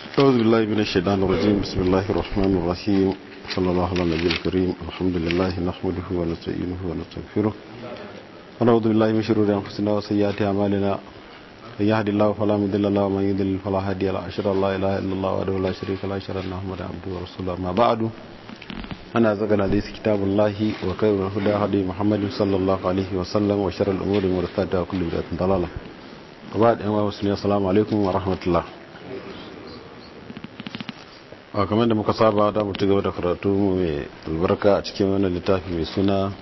أعوذ بالله من الشيطان الرجيم بسم الله الرحمن الرحيم صلى الله على النبي الكريم الحمد لله نحمده ونستعينه ونستغفره ونعوذ بالله من شرور أنفسنا وسيئات أعمالنا من يهد الله فلا مضل له ومن يضلل فلا هادي له أشهد أن لا إله إلا الله وحده لا شريك له أشهد أن محمدا عبده ورسوله أما بعد أنا أزكى الحديث كتاب الله وخير الهدى هدي محمد صلى الله عليه وسلم وشر الأمور محدثاتها وكل بدعة ضلالة وبعد أيها المسلمين السلام عليكم ورحمة الله a kamar da muka saba da mu gaba da karatu mai albarka a cikin wannan littafi mai suna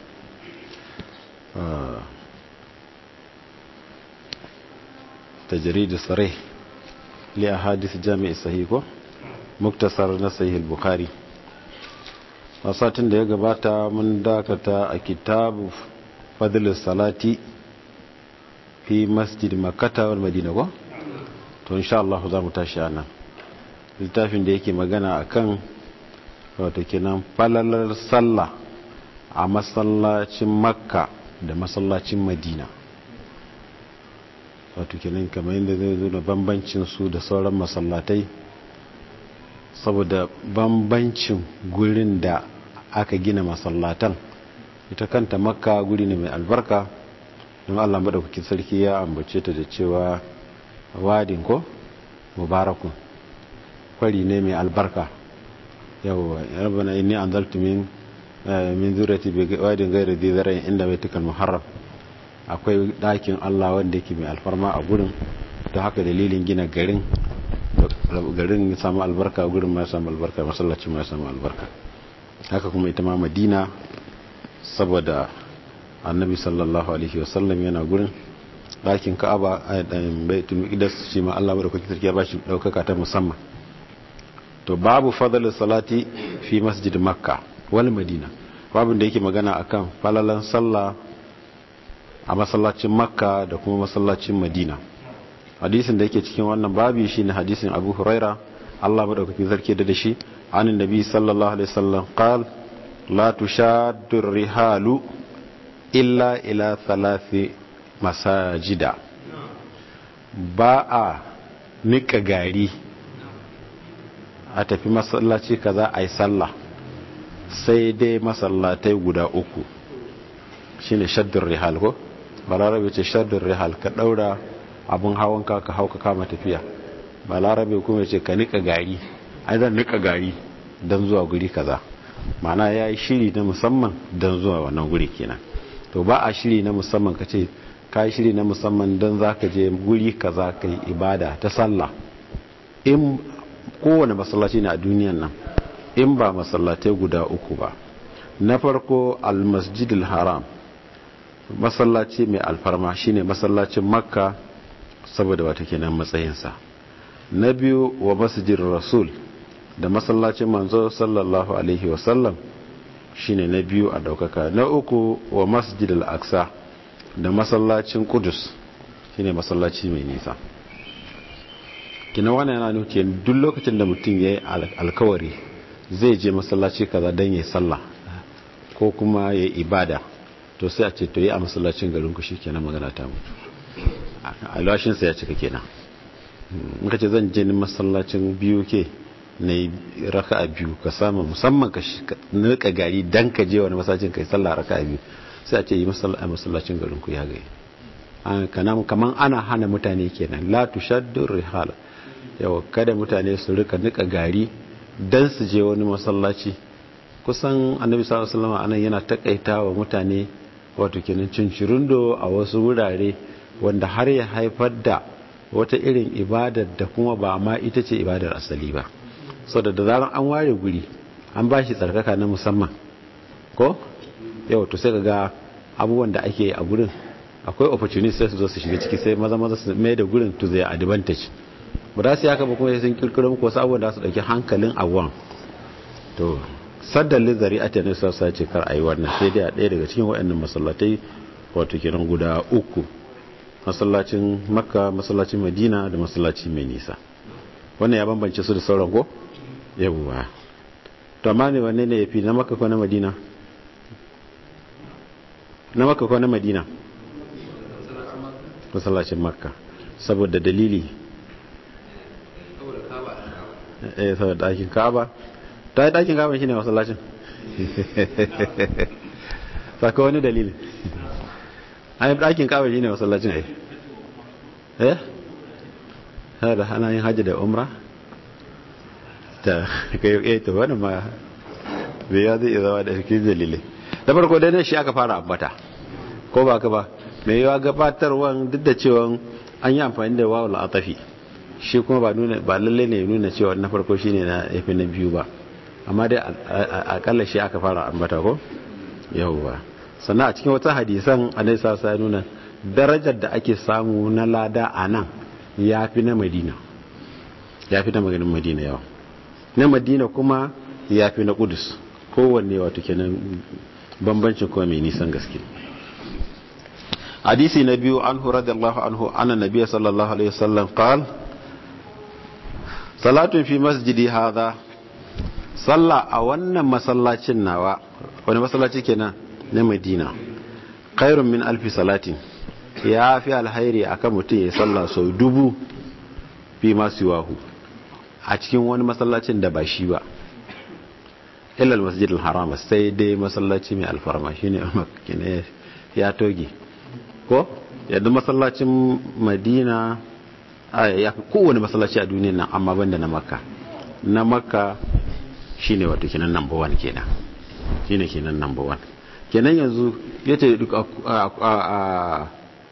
tajrid sarih li ahadith jami'i sahih ko muktasar na sahih al-bukhari a satin da ya gabata mun dakata a kitabu fadl salati fi masjid makkah wal madina ko to insha Allah za mu tashi anan littafin da yake magana akan wato kenan falalar sallah a masallacin makka da masallacin madina wato kenan kamar yadda zai zo da bambancin su da sauran masallatai saboda bambancin gurin da aka gina masallatan ita kanta makka guri ne mai albarka don allah maɗaukakin sarki ya ambace ta da cewa wadin ko mubarakun kwari ne mai albarka yawwa rabbana inni anzaltu min min zurati bi wadin ghayri dhi zar'in inda baitikal muharram akwai dakin Allah wanda yake mai alfarma a gurin to haka dalilin gina garin garin ya samu albarka gurin ma ya samu albarka masallacin ma ya samu albarka haka kuma ita ma Madina saboda annabi sallallahu alaihi wasallam yana gurin dakin Ka'aba a baitul Maqdis shi ma Allah madaukakin sarki ya bashi daukaka ta musamman to babu fadalin salati fi masjid makka wal madina babu da yake magana akan falalan sallah a masallacin makka da kuma masallacin madina hadisin da yake cikin wannan babi shine hadisin abu huraira Allah madaukakin sarki da shi anin nabi sallallahu alaihi wasallam qal la tushaddu rihalu illa ila thalathi masajida ba a nika gari a tafi masallaci kaza a yi sallah sai dai masallatai guda uku shine shaddun rihal ko balarabe ce shaddun rihal ka daura abun hawan ka ka hauka kama tafiya balarabe kuma ce ka nika gari ai zan nika gari don zuwa guri kaza mana ya yi shiri na musamman don zuwa wannan guri kenan to ba a shiri na musamman ka ce ka yi shiri na musamman don za ka je guri kaza ka yi ibada ta sallah in kowane masallaci na a duniyan nan in ba masallatai guda uku ba na farko almasjidil haram masallaci mai alfarma shine masallacin makka saboda wata kenan matsayinsa na biyu wa masjidin rasul da masallacin manzo sallallahu alaihi wasallam shine na biyu a daukaka na uku wa masjidil aksa da masallacin kudus shine masallaci mai nisa kina wannan yana nuke duk lokacin da mutum ya yi alkawari zai je masallaci kaza don ya sallah ko kuma ya yi ibada to sai a ce to yi a masallacin garin ku kenan magana ta mutu alwashinsa ya cika kenan in ka ce zan je ni masallacin biyu ke na yi raka a biyu ka samu musamman ka nika gari don ka je wani masallacin ka yi sallah raka a biyu sai a ce yi a masallacin garin ku ya gai kaman ana hana mutane kenan la tushaddu rihala yawa kada mutane su rika nika gari dan su je wani masallaci kusan annabi sallallahu alaihi wasallam anan yana takaita wa mutane wato kenan cincirundo a wasu wurare wanda har ya haifar da wata irin ibadar da kuma ba ma ita ce ibadar asali ba saboda da zaran an ware guri an ba shi tsarkaka na musamman ko yau to sai ga abubuwan da ake a gurin akwai opportunity sai su zo su shiga ciki sai maza maza su mai da gurin to zai advantage ba za su yi haka ba kuma sun kirkiro muku wasu abubuwan da su dauki hankalin abuwan to saddan lizari a tenis sassa ce kar a yi wannan sai dai a ɗaya daga cikin waɗannan masallatai wato kenan guda uku masallacin makka masallacin madina da masallaci mai nisa wannan ya bambance su da sauran ko yawwa to amma ne wanne ne ya fi na makka ko na madina na makka ko na madina masallacin makka saboda dalili eh saboda ɗakin kaba ta yi ɗakin kaba shine masallacin saka wani dalili an yi ɗakin kaba shine masallacin ai eh da hana yin hajji da umra ta kai yi ta wani ma bai ya zai zama da cikin dalilai da farko dai shi aka fara ambata ko ba ka ba mai yawa gabatarwan duk da cewa an yi amfani da wawul atafi shi kuma ba nuna ba lalle ne nuna cewa na farko shine na yafi na biyu ba amma dai akalla shi aka fara ambata ko yawwa sannan a cikin wata hadisan annabi sa ya nuna darajar da ake samu na lada a nan yafi na madina yafi na maganin madina yawa na madina kuma yafi na kudus kowanne wato kenan bambancin kuma mai nisan gaske hadisi na biyu anhu radiyallahu anhu anna nabiyya sallallahu alaihi wasallam qala salatun fi masjidi hadha salla a wannan masallacin nawa wani masallaci kenan na Madina khairun min alfi salatin ya fi alhairi akan mutum ya salla sau dubu fi masu wahu a cikin wani masallacin da ba shi ba illal masjid al-haram sai dai masallaci mai alfarma shine makine ya toge ko yadda masallacin madina ya fi kowane masallaci a duniya nan amma banda na makka na makka shine wato kenan number one kenan shine kenan number one kenan yanzu yace duk a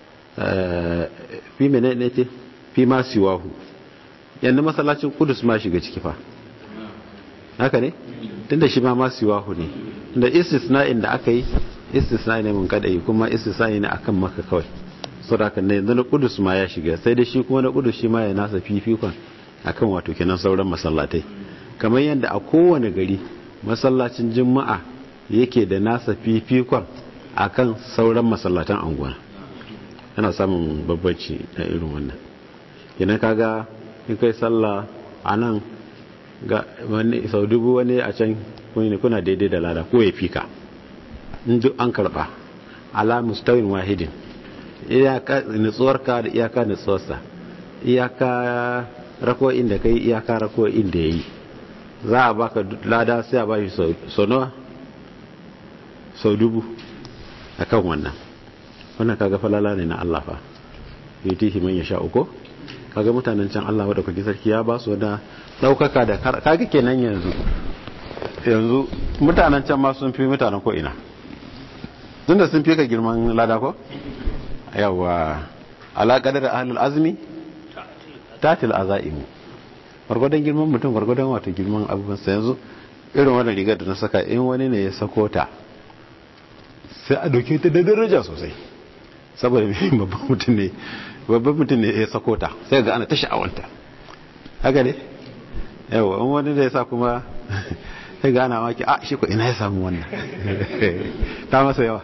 fi mene ne ce fi ma siwahu yanzu masallacin kudus ma shiga ciki fa haka ne tunda shi ma ma siwahu ne da istisna'in da aka yi istisna'i ne mun kada yi kuma istisna'i ne akan maka kawai saboda ne yanzu na kudus ma ya shiga sai da shi kuma na kudus shi ma ya nasa fifikon akan wato kenan sauran masallatai kamar yadda a kowane gari masallacin juma'a yake da nasa fifikon akan sauran masallatan anguwa ana samun babbaci na irin wannan idan kaga in kai sallah a nan ga wani sau dubu wani a can kuna daidai da lada ko ya fika in duk an karba ala mustawin wahidin iyaka nutsuwarka da iyaka nutsuwarsa iyaka rako'in da kai iyaka rako'in da ya yi za a baka lada sai a ba shi sau nawa sau dubu a kan wannan wannan kaga falala ne na Allah fa yutihi man yasha uko kaga mutanen can Allah wadda kuke sarki ya ba su da daukaka da kaga kenan yanzu yanzu mutanen can ma sun fi mutanen ko ina tunda sun fi ka girman lada ko yawa alaƙadar da ahlul azmi tatil azaimu gwargwadon girman mutum gwargwadon wato girman abubuwan sa yanzu irin wannan rigar da na saka in wani ne ya sako ta sai a doke ta da daraja sosai saboda babban mutum ne babban mutum ne ya sako ta sai ga ana ta sha'awanta haka ne yawa in wani da ya sa kuma sai ga ana maki a shi ko ina ya samu wannan ta masa yawa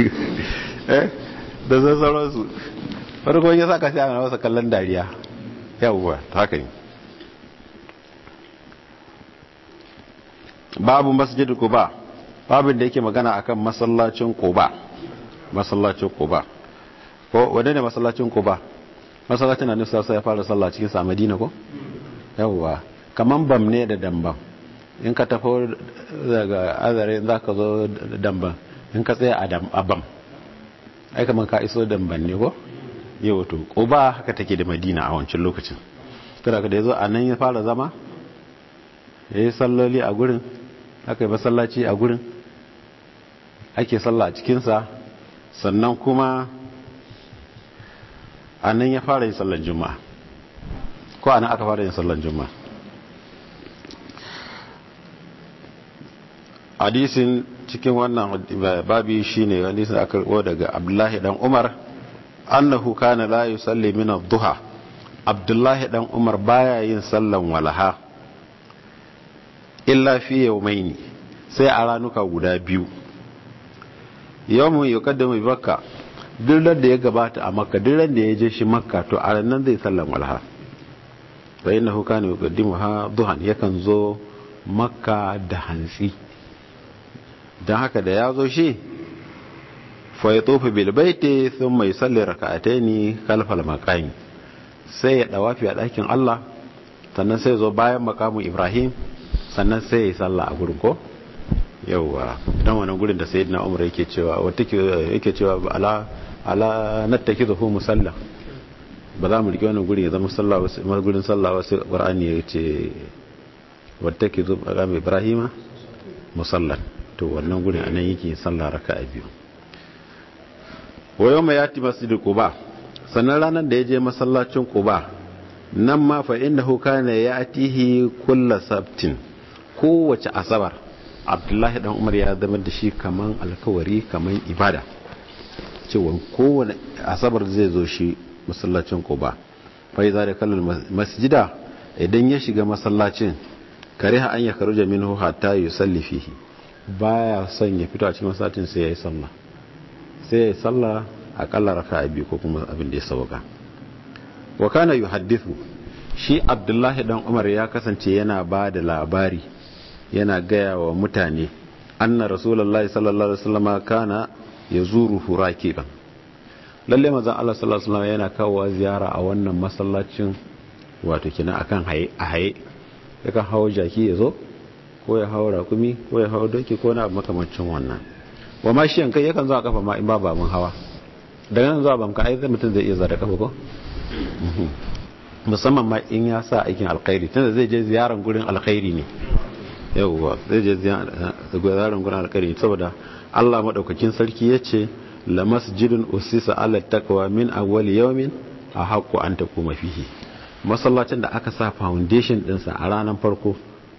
da zan sauransu farko ya saka sai ana masa kallon dariya yawwa ta haka ne babu masjid kuba babin da yake magana akan masallacin kuba masallacin kuba ko wadda ne masallacin kuba masallacin na nusa sai ya fara sallah cikin sa madina ko yawwa kaman bam ne da dambam in ka tafi daga azare za ka zo damban in ka tsaye a bam ai kaman ka iso damban ne ko yau to kuba haka take da madina a wancan lokacin kada ka da yazo a nan ya fara zama ya yi salloli a gurin aka yi masallaci a gurin ake salla a cikinsa sannan kuma a nan ya fara yin sallan juma'a ko a nan aka fara yin sallan juma'a hadisin cikin wannan babi shine hadisin da aka karbo daga abdullahi dan umar annahu kana la yusalli min ad-duha abdullahi dan umar baya yin sallan walaha illa fi yawmaini sai a ranuka guda biyu yawmun yuqaddamu bi makka duk da ya gabata a makka duk da ya je shi makka to a nan zai sallan walaha fa innahu kana yuqaddimuha duhan yakan zo makka da hantsi don haka da ya zo shi fa ya tofa bilbaiti sun mai salli raka'atai ne kalfal makami sai ya dawafi a ɗakin Allah sannan sai zo bayan makamu ibrahim sannan sai ya yi sallah a gurin ko yauwa dan wannan gurin da sayyidina umar yake cewa wata yake cewa ala ala nattakizuhu musalla ba za mu rike wannan gurin ya zama sallah wasu gurin sallah wasu qur'ani ya ce wattakizu maqam ibrahima musallan to wannan gurin anan yake sallah raka'a biyu wa yawma yati masjid quba sannan ranar da ya je masallacin quba nan ma fa innahu kana yatihi kull sabtin kowace asabar abdullahi dan umar ya zama da shi kaman alkawari kaman ibada cewa kowane asabar zai zo shi masallacin quba fa iza da kallal masjida idan ya shiga masallacin kariha an ya karuja minhu hatta yusalli fihi baya son ya fito a cikin masallacin sai ya yi sallah sai ya yi sallah akalla raka'a biyu ko kuma abin da ya sauka wa kana yuhaddithu shi abdullahi dan umar ya kasance yana ba da labari yana gaya wa mutane anna rasulullahi sallallahu alaihi wasallam kana yazuru rakiban lalle manzon Allah sallallahu alaihi wasallam yana kawo ziyara a wannan masallacin wato kina akan haye a haye yakan hawo jaki ya zo ko ya hawo rakumi ko ya hawo doki ko na makamancin wannan wa ma shi yankai yakan zo a kafa ma in ba babun hawa daga nan zuwa bamka ai zai mutum zai iya zara kafa ko musamman ma in ya sa aikin alkhairi tunda zai je ziyaran gurin alkhairi ne yauwa zai je ziyaran gurin alkhairi saboda Allah madaukakin sarki ya ce la masjidun usisa ala taqwa min awwal yawmin a haqqu an takuma fihi masallacin da aka sa foundation dinsa a ranar farko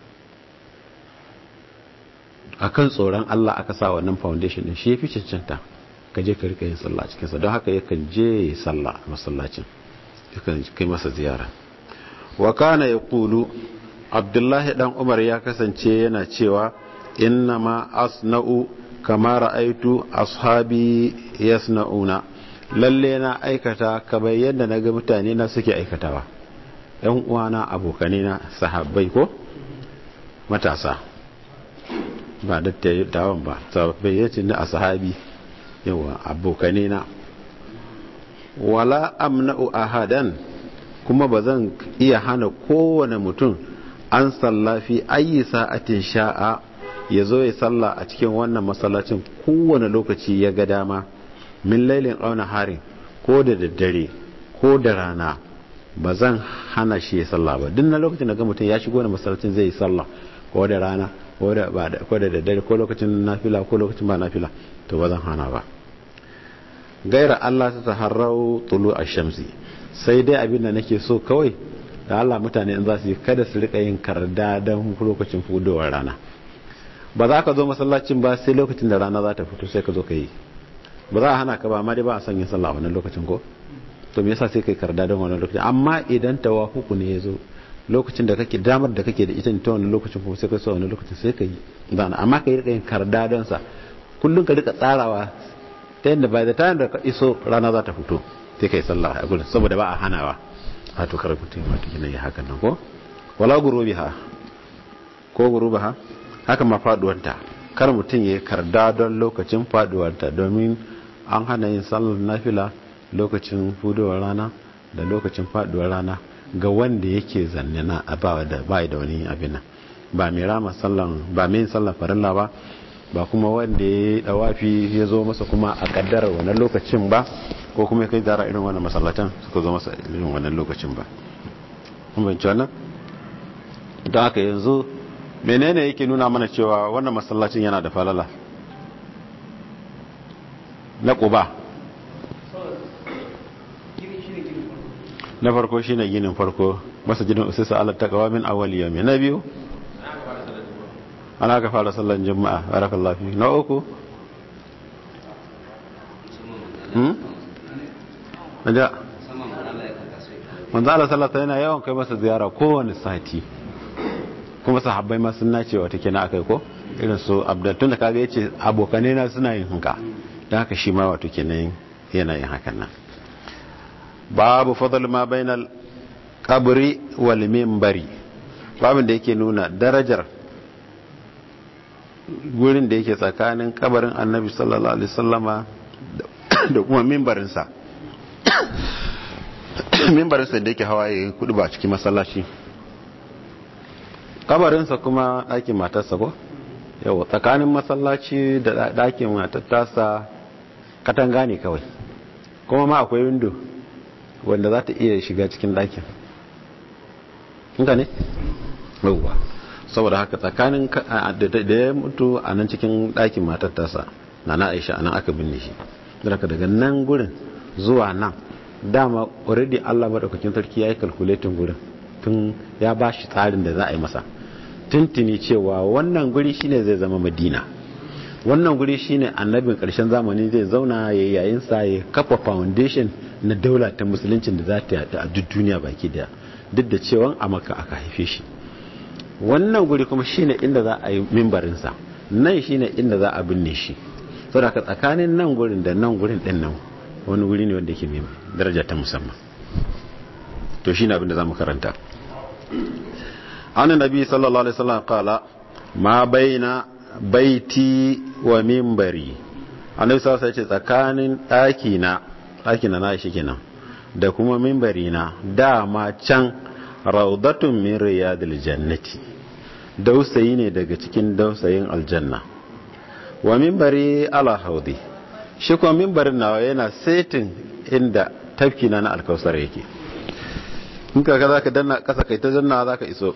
akan tsoron Allah aka sa wannan foundation din shi yafi cancanta ka je ka rika yin sallah cikin sa don haka yakan je sallah a masallacin yakan kai masa ziyara wa kana yaqulu abdullahi dan umar ya kasance yana cewa inna ma asna'u kama ra'aitu ashabi yasna'una lalle na aikata kamar yadda naga mutane na suke aikatawa yan uwana abokanai na sahabbai ko matasa ba dattawan ba sahabbai yace ni a sahabi yawa abokanai na wala amna'u ahadan kuma ba zan iya hana kowane mutum an sallafi ayi sa'atin sha'a ya zo ya salla a cikin wannan masallacin kowane lokaci ya ga dama min lailin auna harin ko da daddare ko da rana ba zan hana shi ya salla ba duk na lokacin da ga mutum ya shigo na masallacin zai yi salla ko da rana ko da daddare ko lokacin nafila ko lokacin ba nafila to ba zan hana ba gaira Allah ta taharrau tulu a shamsi sai dai abin da nake so kawai da Allah mutane in za su yi kada su rika yin karda don lokacin fudowar rana ba za ka zo masallacin ba sai lokacin da rana za ta fito sai ka zo ka yi ba za a hana ka ba amma dai ba a son yin sallah wannan lokacin ko to me yasa sai kai karda don wannan lokacin amma idan tawafuku ne ya zo lokacin da kake damar da kake da ita ta wannan lokacin kuma sai ka so wannan lokacin sai ka yi zana amma ka yi rika yin karda don sa kullum ka rika tsarawa ta yadda bai da ta da ka iso rana za ta fito sai ka yi sallah a gudun saboda ba a hanawa a to kar mutum wato kina yi hakan nan ko wala gurubiha ko gurubaha haka ma faduwanta kar mutum ya karda don lokacin faduwanta domin an hana yin sallar nafila lokacin fudowar rana da lokacin faduwar rana ga wanda yake zanne na ba da ba da wani abin nan ba mai rama sallan ba mai sallan farilla ba ba kuma wanda ya dawafi ya zo masa kuma a kaddarar wannan lokacin ba ko kuma kai zara irin wannan masallatan suka zo masa irin wannan lokacin ba kun bayyana wannan don haka yanzu menene yake nuna mana cewa wannan masallacin yana da falala na quba na farko shine ginin farko masajidin usisa ala taqwa min awwal yawmi na biyu ana ka fara sallan juma'a barakallahu fi na uku hmm da manzo Allah sallallahu yana yawan kai masa ziyara kowane sati kuma sahabbai ma sun nace wata kina akai ko irin su abdul da kaga yace abokane na suna yin haka dan haka shi ma wato kenan yana yin hakan nan babu fadl ma bainal qabri wal minbari babin da yake nuna darajar gurin da yake tsakanin kabarin annabi sallallahu alaihi sallama da kuma mimbarinsa mimbarinsa da yake hawa ya kudu ba cikin masallaci kabarinsa kuma ɗakin matarsa ko yau tsakanin masallaci da ɗakin matattarsa katanga ne kawai kuma ma akwai windo wanda za ta iya shiga cikin ɗakin inka ne? yauwa saboda haka tsakanin da ya mutu a nan cikin ɗakin matattarsa na na aisha a nan aka binne shi daga daga nan gurin zuwa nan dama already allah maɗaukakin sarki ya yi kalkuletin gurin tun ya ba shi tsarin da za a yi masa tuntuni cewa wannan guri shine zai zama madina wannan guri shine annabin karshen zamani zai zauna ya yayin sa ya kafa foundation na daula ta musuluncin da za ta yata a duk duniya baki daya duk da cewa a maka aka haife shi wannan guri kuma shine inda za a yi mimbarin sa nan shine inda za a binne shi saboda tsakanin nan gurin da nan gurin din nan wani guri ne wanda yake mai daraja ta musamman to shine abin da zamu karanta an nabi sallallahu alaihi wasallam qala ma baina baiti wa minbari annabi sallallahu alaihi wasallam tsakanin daki na daki na na shi kenan da kuma minbari na dama can raudatun min riyadil jannati dausayi ne daga cikin dausayin aljanna wa minbari ala haudi shi kuma minbarin nawa yana setin inda tafki na na alkausar yake in ka za ka danna kasa kai ta danna za ka iso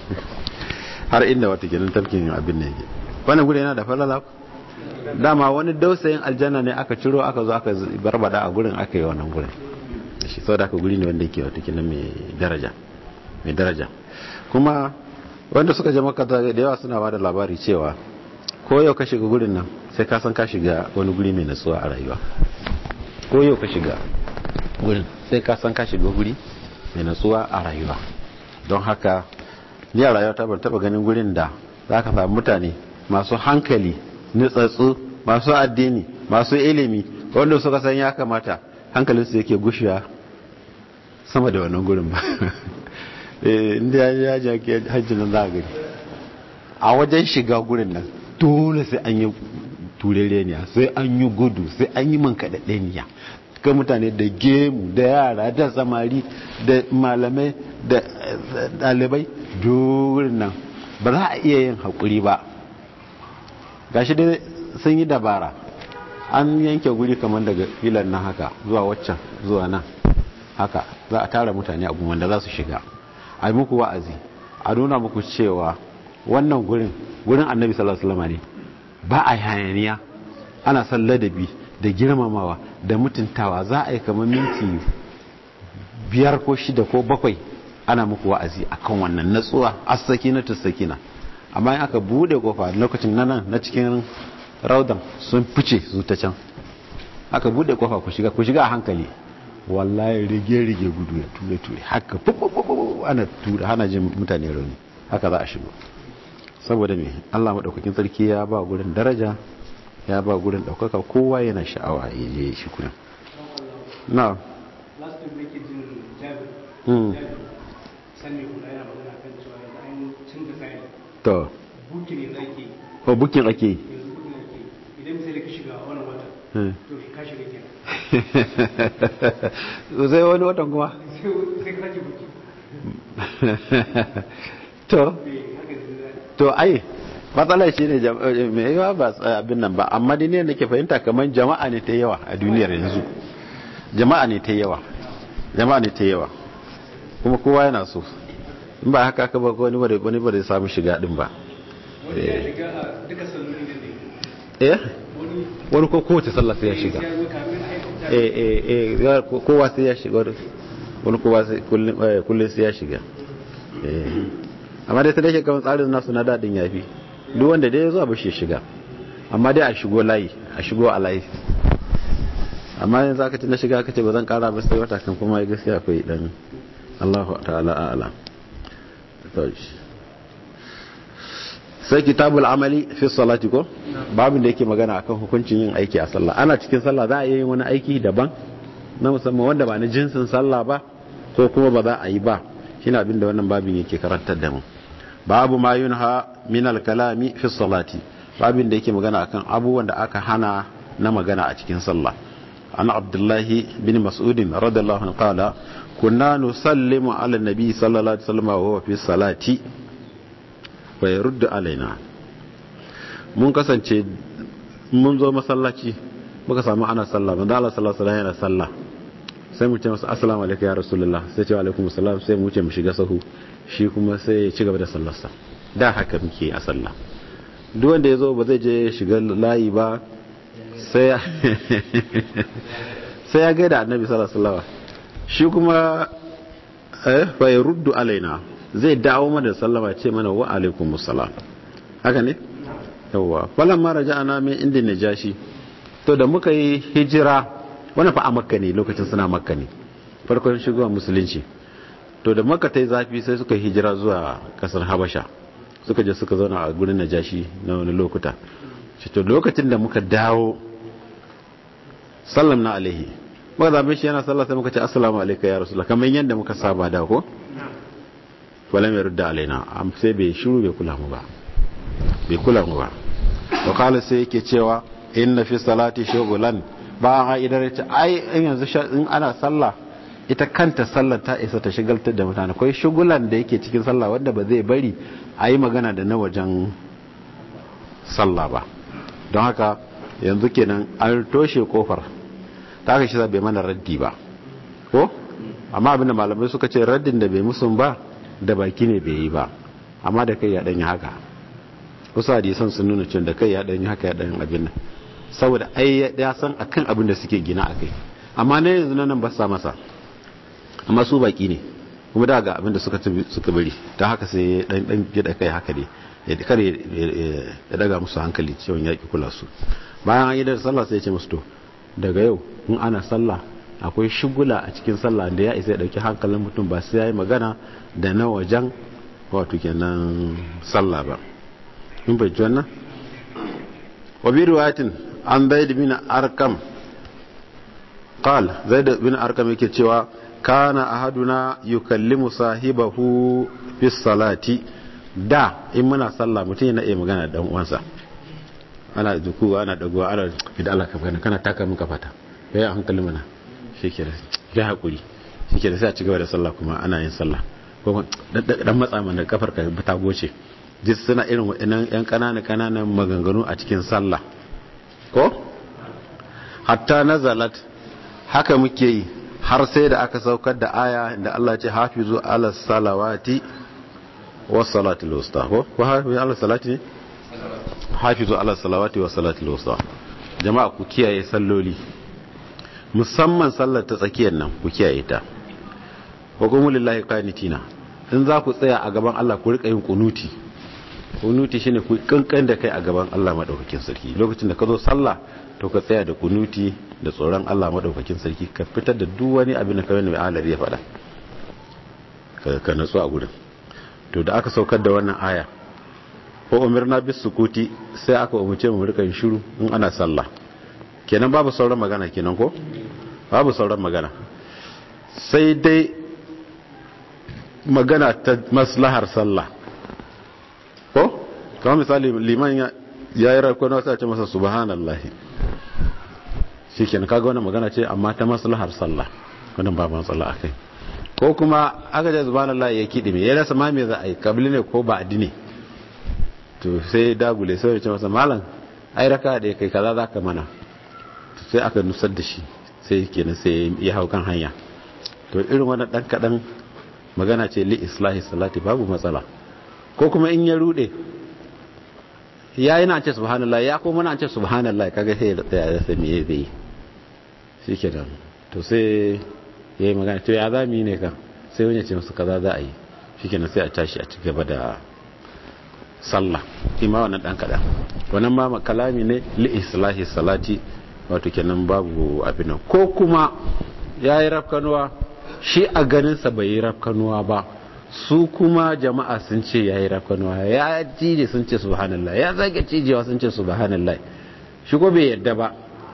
har inda wata ginin tafkin abin ne wannan guri yana da falala dama wani dausayin aljanna ne aka ciro aka zo aka barbada a gurin aka yi wannan gurin shi sau da aka guri ne wanda yake wata ginin mai daraja mai daraja kuma wanda suka je maka da yawa suna ba da labari cewa ko yau ka shiga gurin nan sai ka san ka shiga wani guri mai natsuwa a rayuwa ko yau ka shiga gurin sai ka san ka shiga guri mai natsuwa a rayuwa don haka ni a rayuwa ta ban taba ganin gurin da za ka samu mutane masu hankali nutsatsu masu addini masu ilimi wanda suka san ya kamata hankalinsu yake gushiya sama da wannan gurin ba inda ya ji hajji nan za a gani a wajen shiga gurin nan dole sai an yi turereniya sai an yi gudu sai an yi man kaɗaɗɗeniya ga mutane da gemu da yara da samari da malamai da dalibai durin nan ba za a iya yin haƙuri ba gashi dai sun yi dabara an yanke guri kamar daga filan nan haka zuwa waccan zuwa nan haka za a tara mutane abu wanda za su shiga a yi muku wa'azi a nuna muku cewa wannan gurin gurin annabi sallallahu alaihi wasallam ne ba a hayaniya ana son ladabi da girmamawa da mutuntawa za a yi kamar minti biyar ko shida ko bakwai ana muku wa'azi akan wannan natsuwa asaki na tusakina amma in aka bude kofa lokacin nan na cikin raudan sun fice su ta can aka bude kofa ku shiga ku shiga a hankali wallahi rige rige gudu ya ture ture haka ana ture hana jin mutane rauni haka za a shigo saboda me Allah madaukakin sarki ya ba gurin daraja ya ba gurin daukaka kowa yana sha'awa ya je shi kurin na last time nake jin jabir mm sanne kula yana magana kan cewa yanzu an canza kayan to buki ne da ake ko bukin ake yi yanzu buki ne ake idan misali ka shiga wannan wata Hmm. to ka shiga kenan sai wani watan kuma sai sai ka sake buki to eh haka ne to ai matsalar shi ne jam- eh, mai yawa ba tsa- abin nan ba amma dai ne nake fahimta kamar jama'a ne ta yawa a duniyar yanzu jama'a ne ta yawa jama'a ne ta yawa kuma kowa yana so in ba haka ka ba wani ba da wani ba da samu shiga din ba wani ya shiga a duka salloli ne ne eh wani wani ko kowace sallah sai ya shiga ya zo kafin a yi eh eh eh ya- ko- kowa sai ya shiga wani- wani kowa sai kullum eh, kullum sai ya shiga eh amma dai sai dai kamar tsarin nasu na dadin yafi duk wanda dai ya zo a bashi ya shiga amma dai a shigo layi a shigo a layi amma yanzu aka ce na shiga aka ce ba zan kara ba sai wata kan kuma gaskiya akwai dan Allahu ta'ala a'lam to shi. sai kitabul amali fi salati ko babin da yake magana akan hukuncin yin aiki a sallah ana cikin sallah za a yi wani aiki daban na musamman wanda ba na jinsin sallah ba ko kuma ba za a yi ba shine abin da wannan babin yake karantar da mu babu ma yunha min al-kalami fi salati babin da yake magana akan abubuwan da aka hana na magana a cikin sallah an abdullahi bin mas'ud radiyallahu anhu qala kunna nusallimu ala nabi sallallahu alaihi wasallam wa huwa fi salati fa yaruddu alaina mun kasance mun zo masallaci muka samu ana sallah manzo Allah sallallahu alaihi yana sallah sai mu ce masa assalamu alaikum ya rasulullah sai ce wa alaikum assalam sai mu ce mu shiga sahu shi kuma sai ya ci gaba da sallarsa da haka muke a sallah duk wanda ya zo ba zai je shiga layi ba sai sai ya gaida annabi sallallahu alaihi wasallam shi kuma eh fa yaruddu alaina zai dawo mana sallama ce mana wa alaikum assalam haka ne yawa falan ma raja'ana min inda najashi to da muka yi hijira wani fa a makka ne lokacin suna makka ne farkon shigowa musulunci to da makka ta yi zafi sai suka hijira zuwa kasar habasha suka je suka zauna a gurin najashi na wani lokuta shi to lokacin da muka dawo sallam na alaihi muka zabe shi yana sallah sai muka ce assalamu alaikum ya rasulullah kamar yadda muka saba da ko wala mai rudda alaina am sai bai shiru bai kula mu ba bai kula mu ba wa kala sai yake cewa inna fi salati shughlan ba a idan ya ai in yanzu in ana sallah ita kanta sallar ta isa ta shigaltar da mutane akwai shugulan da yake cikin sallah wanda ba zai bari a yi magana da na wajen sallah ba don haka yanzu kenan an toshe kofar ta haka shi bai mana raddi ba ko amma abinda malamai suka ce raddin da bai musun ba da baki ne bai yi ba amma da kai ya danyi haka wasu hadisan sun nuna cewa da kai ya danyi haka ya danyi abin nan saboda ai ya san akan abin da suke gina a kai amma na yanzu nan ba sa masa amma su baki ne kuma da ga abin da suka suka bari ta haka sai dan dan gida kai haka ne ya kare ya daga musu hankali cewa ya ki kula su bayan an yi da sallah sai ya ce musu to daga yau in ana sallah akwai shugula a cikin sallah da ya isa ya dauki hankalin mutum ba sai ya yi magana da na wajen wato kenan sallah ba in bai ji wannan wa bi riwayatin an zaid bin arkam qal zaid bin arkam yake cewa kana ahaduna yukallimu sahibahu fi salati da in muna sallah mutum yana iya magana da dan uwansa ana duku ana dagowa ana idan Allah ka gana kana taka min kafata kai a hankali mana shikenan kai hakuri shikenan sai a ci gaba da sallah kuma ana yin sallah ko dan matsa mana kafar ka ta goce duk suna irin waɗannan yan kanana kananan maganganu a cikin sallah ko hatta nazalat haka muke yi har sai da aka saukar da aya da Allah ce hafizu ala salawati was salatil wusta ko ko hafizu ala salati hafizu ala salawati was salatil wusta jama'a ku kiyaye salloli musamman sallar ta tsakiyar nan ku kiyaye ta wa qumu lillahi qanitina in za ku tsaya a gaban Allah ku rika yin kunuti kunuti shine ku kankan da kai a gaban Allah madaukakin sarki lokacin da ka zo sallah to ka tsaya da kunuti da tsoron Allah madaukakin sarki ka fitar da duk wani abin da kawai mai alari ya faɗa ka natsu a gurin to da aka saukar da wannan aya ko umirna bis sukuti sai aka umarce mu rika yin shiru in ana sallah kenan babu sauran magana kenan ko babu sauran magana sai dai magana ta maslahar sallah ko kamar misali liman ya yi rakon wasu a ce masa subhanallahi shi ke kaga wani magana ce amma ta maslahar sallah wannan ba matsala a kai ko kuma aka ce subhanallahi ya kiɗi me ya rasa ma me za a yi kabili ne ko ba addini to sai dagule sai ya ce masa malam ai raka da kai kaza za ka mana sai aka nusar da shi sai kenan sai ya hau kan hanya to irin wani dan kaɗan magana ce li islahi salati babu matsala ko kuma in ya rude ya yi na ce subhanallah ya kuma na ce subhanallah kaga sai ya tsaya ya sami ya zai shi ke nan to sai ya yi magana to ya za mu yi ne kan sai wani ce masu kaza za a yi shi ke nan sai a tashi a ci gaba da sallah ima wannan dan kaɗan wannan ma kalami ne li islahi salati wato kenan babu abin ko kuma ya yi rafkanuwa shi a ganinsa bai yi rafkanuwa ba su kuma jama'a sun ce ya yi rafkanuwa ya cije sun ce subhanallah ya zage cijewa sun ce subhanallah shi ko bai yadda ba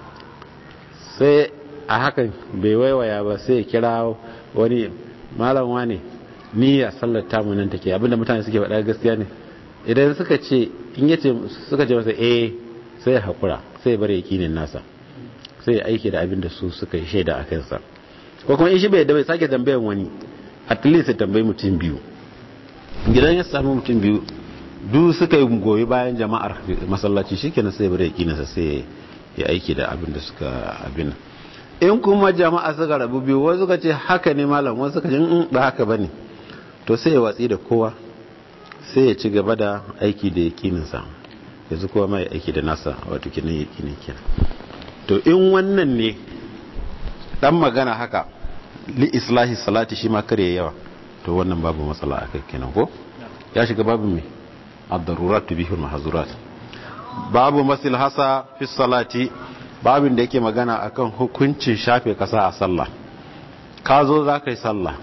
sai a hakan bai waiwaya ba sai ya kira wani malam wane niyya sallar tamu nan take abinda mutane suke faɗa gaskiya ne idan suka ce in yace suka ce masa eh sai ya hakura sai ya bar yakinin nasa sai ya aiki da abinda su suka yi shaida a kansa ko kuma in shi bai da bai sake tambayan wani at least ya tambayi mutum biyu gidan ya samu mutum biyu duk suka yi goyi bayan jama'ar masallaci shikenan sai bare yakinsa sai ya aiki da abin da suka abin in kuma jama'a suka rabu biyu wasu suka ce haka ne malam wasu suka ce in ba haka bane to sai ya watsi da kowa sai ya ci gaba da aiki da yakininsa yanzu kowa mai aiki da nasa wato kinan yakinin kenan to in wannan ne dan magana haka li islahi salati shi ma kare yawa to wannan babu matsala akai kenan ko ya shiga babu me ad-darurat tubihul mahzurat babu masil hasa fi salati babin da yake magana akan hukuncin shafe kasa a sallah ka zo za ka yi sallah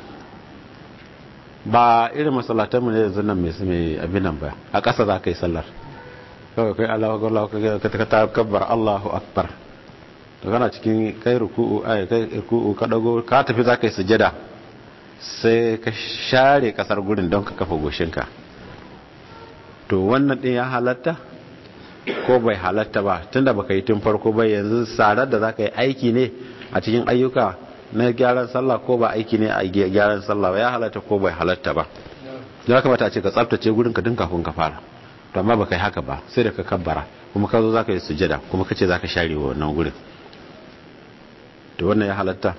ba irin masallatan mu ne yanzu nan mai mai abin nan ba a ƙasa za ka yi sallar kawai kai Allahu akbar ka ta kabbar Allahu akbar to kana cikin kai ruku'u ai kai ruku'u ka dago ka tafi za ka yi sujada sai ka share kasar gurin don ka kafa goshinka to wannan din ya halatta ko bai halatta ba tunda baka yi tun farko ba yanzu sarar da zaka yi aiki ne a cikin ayyuka na gyaran sallah ko ba aiki ne a gyaran sallah ba ya halatta ko bai halatta ba ya kamata a ce ka tsaftace gurin ka din kafin ka fara to amma baka yi haka ba sai da ka kabbara kuma ka zo zaka yi sujada kuma kace zaka share wannan gurin to wannan ya halatta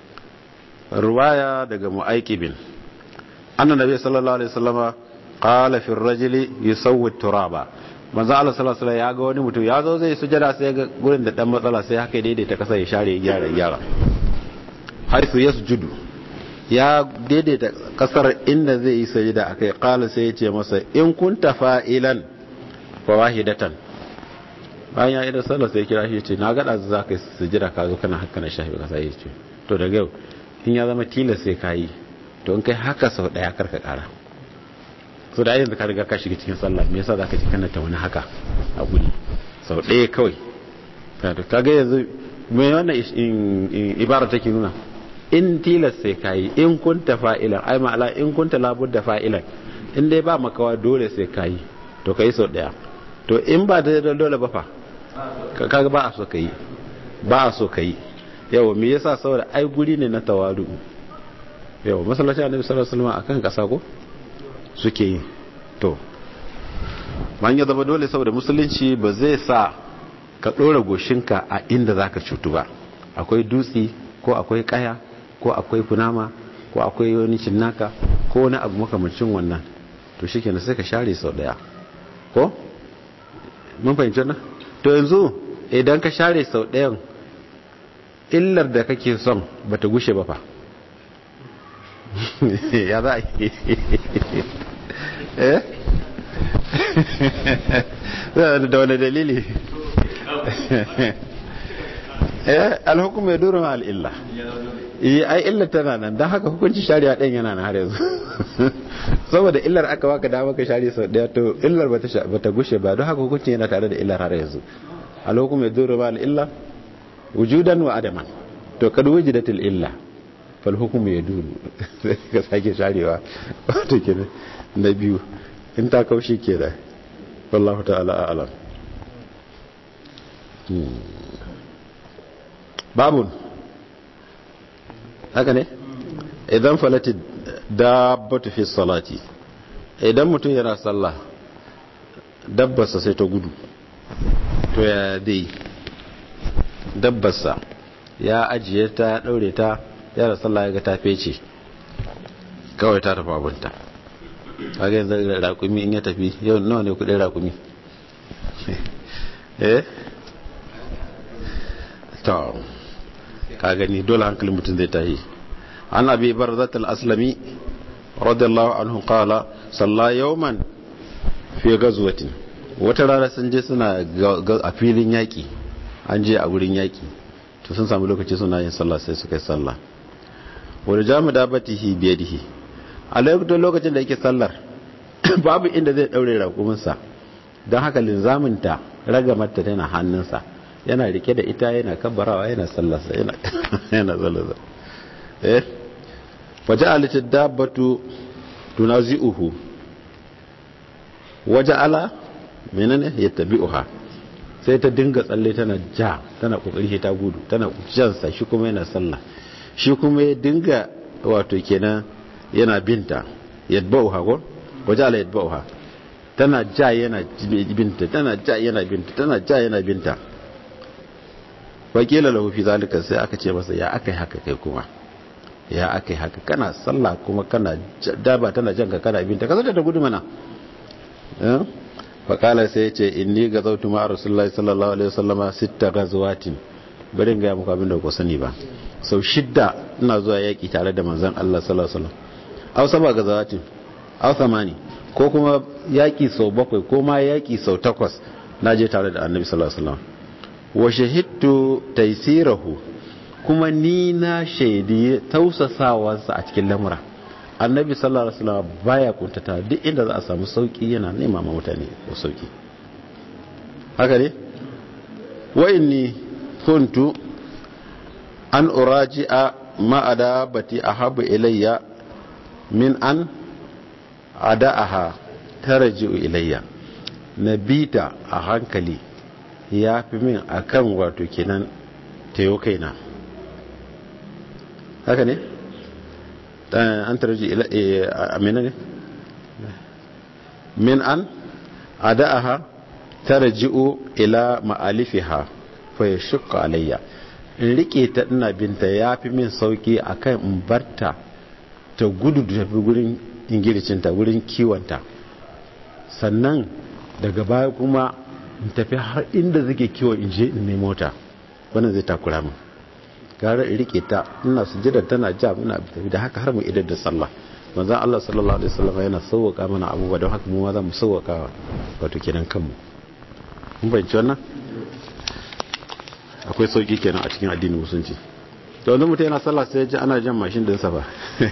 ruwaya daga mu'aikibin annan nabi sallallahu alaihi wasallama qala fi ar-rajuli yusawwi turaba manzo Allah sallallahu alaihi ya ga wani mutum ya zo zai sujada sai ga gurin da dan matsala sai haka daidaita kasa ya share ya gyara gyara haifu yasjudu ya daidaita kasar inda zai yi sujada akai qala sai ya ce masa in kunta fa'ilan fa wahidatan bayan ya idan sallah sai kira shi ya ce na ga da za ka sujada ka zo kana haka na shafi kasa ya ce to daga yau in ya zama tilas sai ka yi to in kai haka sau daya karka kara so da yanzu ka riga ka shiga cikin sallah me yasa zaka ji kana ta wani haka a guri sau ɗaya kawai ka ga yanzu me wannan ibara take nuna in tilas sai ka yi in kunta fa'ilan ai ma'ala in kunta labudda fa'ilan in dai ba makawa dole sai ka yi to ka yi sau ɗaya to in ba da dole ba fa kaga ba a so ka yi ba a so ka yi yawa me yasa saboda ai guri ne na tawadu yawa masallacin annabi sallallahu alaihi wasallam akan kasa ko suke yi to man ya zama dole saboda musulunci ba zai sa ka ɗora goshinka a inda za ka cutu ba akwai dutse ko akwai kaya ko akwai kunama ko akwai wani cinnaka ko wani abu makamacin wannan to shi kenan sai ka share sau daya ko? mun fahimci na? to yanzu idan ka share sau dayan illar da kake son ba ta gushe ba fa ya za a yi eh da wani dalili eh alhukum ya duru ma al'illa iya ai illar tana nan don haka hukunci shari'a ɗan yana na har yanzu saboda illar aka waka da maka shari sau ɗaya to illar ba ta gushe ba don haka hukunci yana tare da illar har yanzu alhukum ya duru ma al'illa wujudan wa adaman to kad wujidatil illa fal hukumu ya duru ka sake sharewa wato kenan na biyu in ta kaushi ke da wallahu ta'ala a'lam babun haka ne idan falati dabbatu fi salati idan mutum yana sallah dabbarsa sai ta gudu to ya dai dabbarsa ya ajiye ta ya daure ta yana sallah ya ga ta fece kawai ta tafi abunta kaga yanzu rakumi in ya tafi yau nawa ne kudin rakumi eh to ka gani dole hankalin mutum zai tahi an abi barzat al-aslami radiyallahu anhu qala salla yawman fi ghazwatin wata rana sun je suna a filin yaki an je a wurin yaki to sun samu lokaci suna yin sallah sai suka yi sallah wani jami dabatihi biyadihi a lokacin da yake sallar babu inda zai daure rakuminsa don haka linzaminta ragamarta tana hannunsa yana rike da ita yana kabbarawa yana sallarsa yana sallarsa eh waje alitin dabbatu tunazi'uhu waje ala menene ya tabi'uha sai ta dinga tsalle tana ja tana kokari ta gudu tana jansa shi kuma yana sallah shi kuma ya dinga wato kenan yana binta yadba'uha ko waje ala yadba'uha tana ja yana binta tana ja yana binta tana ja yana binta wakila lahu fi zalika sai aka ce masa ya akai haka kai kuma ya akai haka kana sallah kuma kana daba tana janka kana binta ka zata da gudu mana faƙala sai ya ce inni ga zautu ma rasulullahi sallallahu alaihi wasallama sitta gazwatin bari ga muku abin da ku sani ba sau shidda ina zuwa yaƙi tare da manzon Allah sallallahu alaihi wasallam aw saba gazawatin aw samani ko kuma yaƙi sau bakwai ko ma yaƙi sau takwas na je tare da annabi sallallahu alaihi wasallam wa shahidtu taysirahu kuma ni na shaidi tausasawarsa a cikin lamura annabi sallallahu alaihi wasallam baya kuntata duk inda za a samu sauki yana nema ma mutane da sauki haka ne wa inni kuntu an uraji'a ma adabati ahabu ilayya min an ada'aha tarji'u ilayya nabita a hankali ya fi min akan wato kenan tayo kaina haka ne an tarji amina ne min an ada'aha tarji'u ila ma'alifiha fa yashqa alayya in rike ta ina binta yafi min sauki akan in barta ta gudu da tafi gurin ingilicinta gurin kiwonta sannan daga baya kuma in tafi har inda zake kiwon in je in nemo ta wannan zai takura min gara in rike ta ina sujjada tana ja muna tafi da haka har mu idar da sallah manzon Allah sallallahu alaihi wasallam yana sauwaka mana abubuwa don haka mu ma za mu sauwaka wato kenan kanmu mun bayyana wannan akwai sauki kenan a cikin addinin musulunci to wanda mutum yana sallah sai ya ji ana jan mashin din sa ba